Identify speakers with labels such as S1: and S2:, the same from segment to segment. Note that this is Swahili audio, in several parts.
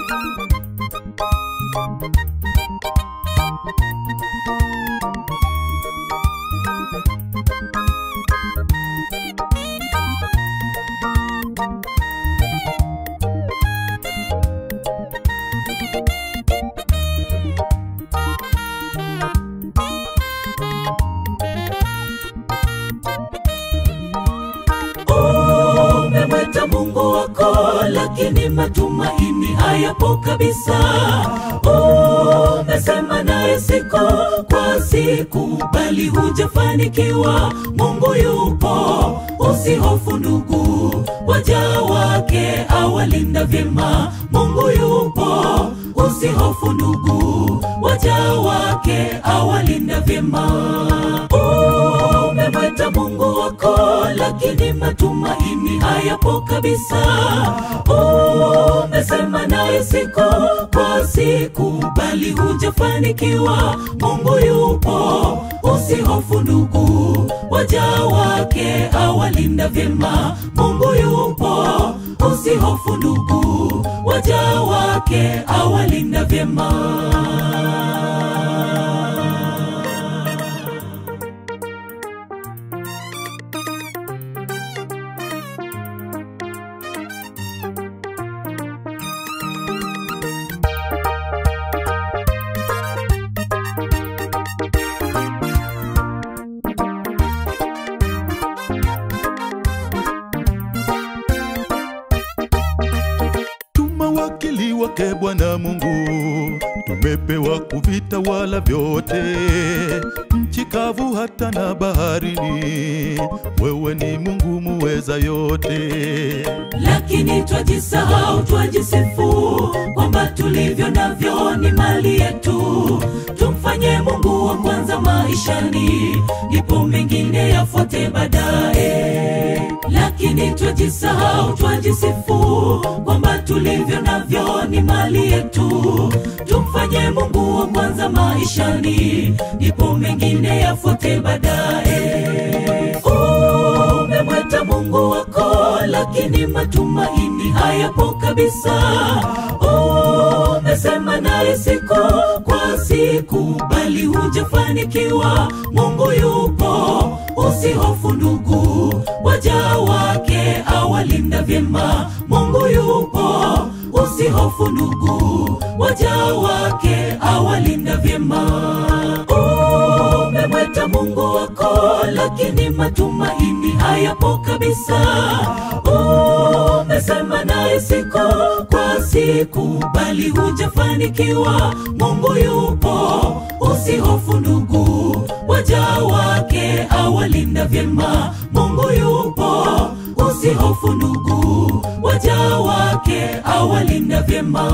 S1: umemweta Mungu wako, lakini matumaini hayapo kabisa. Umesema naye siku kwa siku, bali hujafanikiwa. Mungu yupo, usihofu ndugu, waja wake awalinda vyema. Mungu yupo, usihofu ndugu, waja wake awalinda vyema. Umemweta Mungu wako, lakini matumaini hayapo kabisa. Umesema naye siku kwa siku, bali hujafanikiwa. Mungu yupo, usihofu ndugu, waja wake awalinda vyema. Mungu yupo, usihofu ndugu, waja wake awalinda vyema.
S2: Tumewakili wake Bwana Mungu, tumepewa kuvitawala vyote, nchi kavu hata na baharini. Wewe ni Mungu muweza yote.
S1: lakini twajisahau, twajisifu kwamba tulivyo navyo ni mali yetu. Tumfanye Mungu wa kwanza maishani, ndipo mengine yafuate baadaye. Lakini twajisahau, twajisifu kwamba tulivyo navyo ni mali yetu. Tumfanye Mungu wa kwanza maishani, ndipo mengine yafuate baadaye. Umemweta Mungu wako, lakini matumaini hayapo kabisa. Umesema naye siku kwa siku, bali hujafanikiwa. Mungu yupo, usihofu ndugu, waja wake awalinda vyema. Mungu yupo, usihofu ndugu, waja wake awalinda vyema. Umemweta Mungu wako, lakini matumaini hayapo kabisa. Umesema naye siku kwa siku, bali hujafanikiwa. Mungu yupo, usihofu ndugu, waja wake awalinda vyema. Mungu yupo, usihofu ndugu, waja wake awalinda vyema.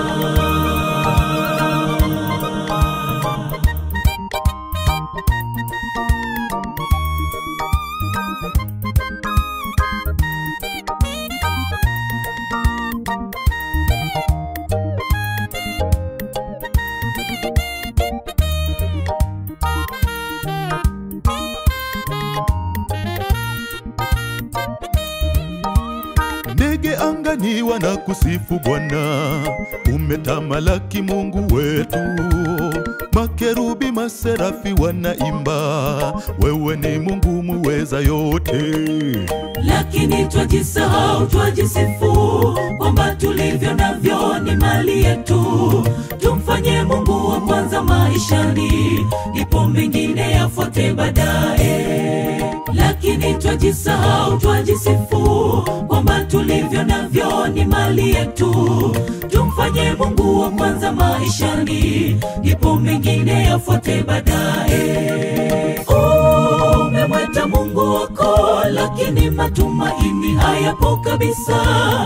S2: Ndege angani wanakusifu Bwana, umetamalaki Mungu wetu. Makerubi maserafi wanaimba, wewe ni Mungu muweza yote.
S1: lakini twajisahau, twajisifu kwamba tulivyo navyo ni mali yetu. Tumfanye Mungu wa kwanza maishani, ndipo mengine yafuate baadaye. Lakini twajisahau, twajisifu kwamba tulivyo navyo ni mali yetu. Tumfanye Mungu wa kwanza maishani, ndipo mengine yafuate baadaye. Umemweta Mungu wako, lakini matumaini hayapo kabisa.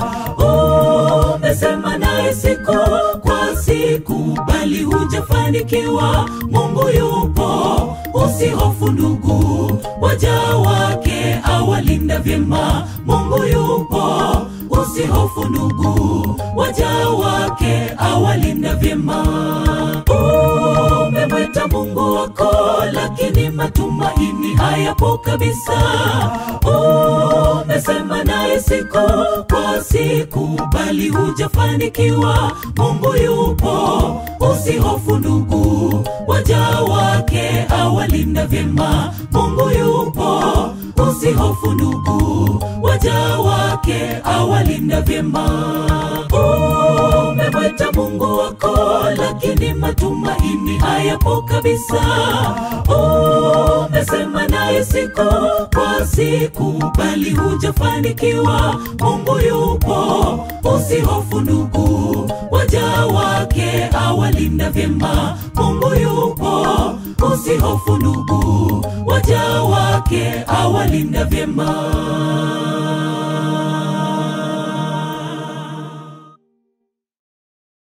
S1: Umesema naye siku kwa siku, bali hujafanikiwa. Mungu yupo, usihofu ndugu, waja wake awalinda vyema. Mungu yupo, usihofu ndugu, waja wake awalinda vyema. Umemweta Mungu wako, lakini matumaini hayapo kabisa. Umesema naye siku kwa siku, bali hujafanikiwa. Mungu yupo, usihofu ndugu, waja wake awalinda vyema. Mungu yupo, usihofu ndugu, waja wake awalinda vyema. Umemwita Mungu wako, lakini matumaini hayapo kabisa. Umesema naye siku kwa siku, bali hujafanikiwa. Mungu yupo, usihofu ndugu, waja wake awalinda vyema. Mungu yupo, usihofu ndugu, waja wake awalinda vyema.